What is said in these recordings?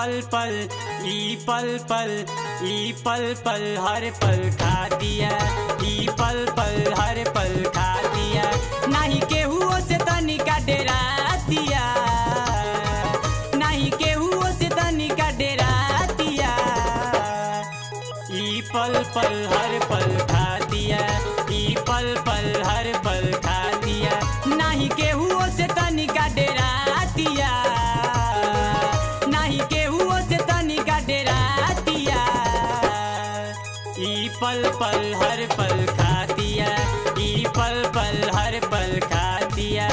पल पल ई पल पल ई पल पल हर पल खा दिया ई पल पल हर पल खा दिया नहीं केहू से तनिका डेरा दिया नहीं केहू से तनिका डेरा दिया ई पल पल हर पल खा दिया ई पल पल हर पल खा दिया नहीं केहू से तनिका डेरा दिया नहीं केहू से तनिका डेरा दिया ई पल पल हर पल खा दिया ई पल पल हर पल खा दिया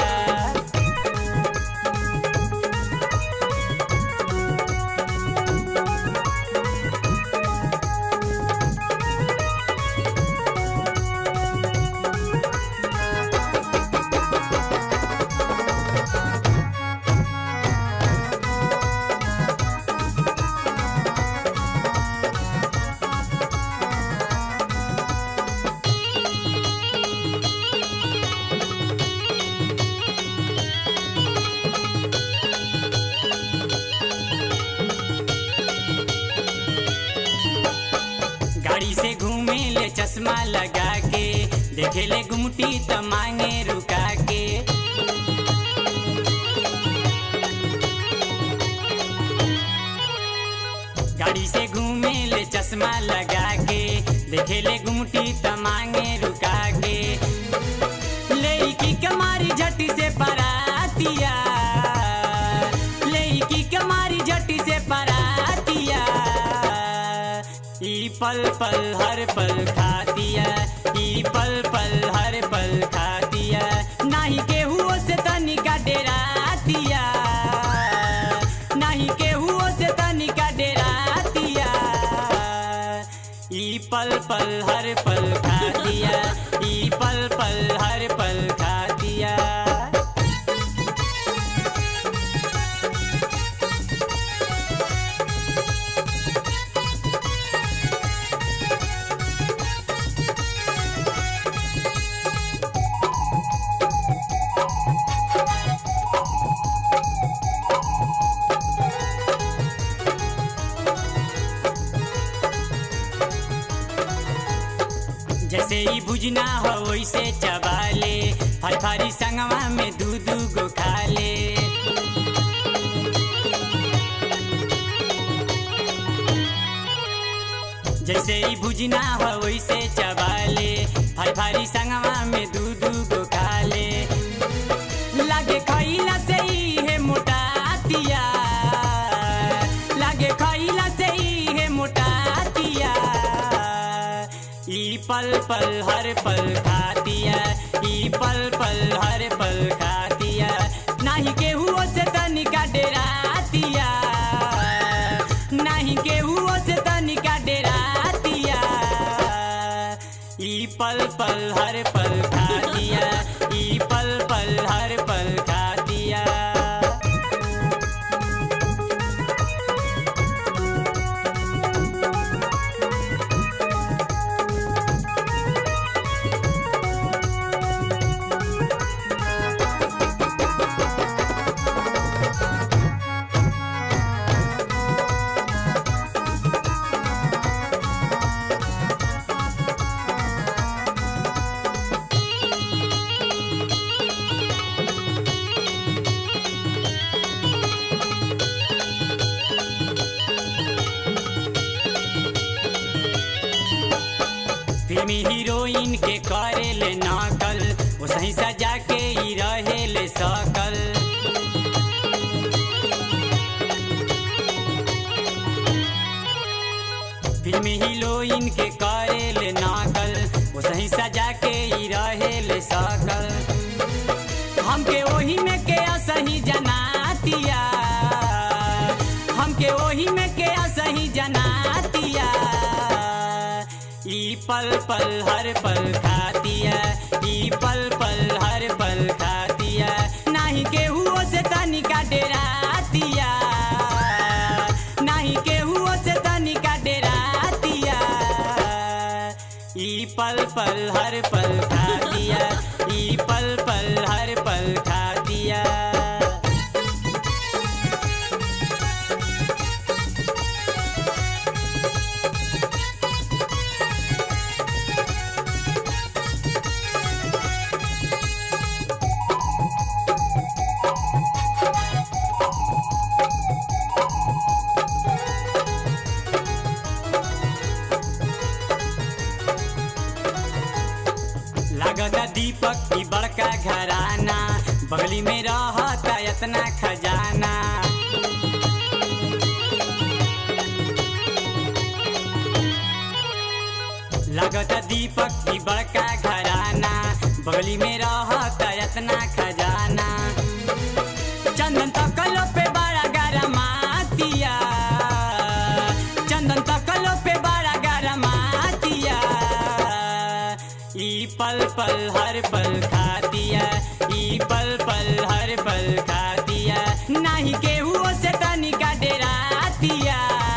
गाड़ी से घूमे ले चश्मा लगा के देखे ले गुमटी त मांगे रुका के गाड़ी से घूमे ले चश्मा लगा के देखे ले गुमटी त मांगे रुका के लेकी कमारी झटी से परातिया लेकी कमारी झटी से परातिया ई पल पल हर पल खा दिया ई पल पल हर पल खा दिया नहीं केहू से तनिका डेरा दिया नहीं केहू से तनिका डेरा दिया ई पल पल हर पल खा दिया ई पल पल हर पल खा दिया जैसे ही भुजना हो वैसे चबाले फर फरी संगवा में दू दू गो खाले जैसे ही भुजना हो वैसे चबाले फर फरी संगवा में दू दू गो खाले लागे खैला से ही है मोटातिया लागे खैला से ही है मोटातिया ई पल पल हर पल खातिया ई पल पल हर पल खातिया नहीं केहू से तनिका डेरातिया नहीं केहू से तनिका डेरातिया ई पल पल हर पल खातिया ई पल पल हर पल खातिया फिल्मी हीरोइन के करे ले नकल वो सही सजा के ही रहे ले सकल फिल्मी हीरोइन के करे ले नकल वो सही सजा के ही रहे ले सकल हमके ओही में के सही जनातिया हमके ओही में के सही जनातिया ई पल पल हर पल खातिया ई पल पल हर पल खातिया नहीं केहू से तनिका डेरातिया नहीं केहू से तनिका डेरातिया ई पल पल हर पल खातिया ई पल पल हर पल खातिया दीपक की बड़का घराना बगली में रहता इतना खजाना लगता दीपक की बड़का घराना बगली में रहता इतना खजाना चंदन तकलो पे बड़ा गरमातिया चंदन तकलो पे बड़ा गरमातिया ई पल पल हर पल खातिया ई पल पल हर पल खातिया नाही केहू से तनिका डेरातिया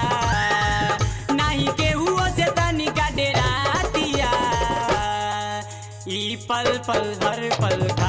नाही केहू से तनिका डेरातिया ई पल पल हर पल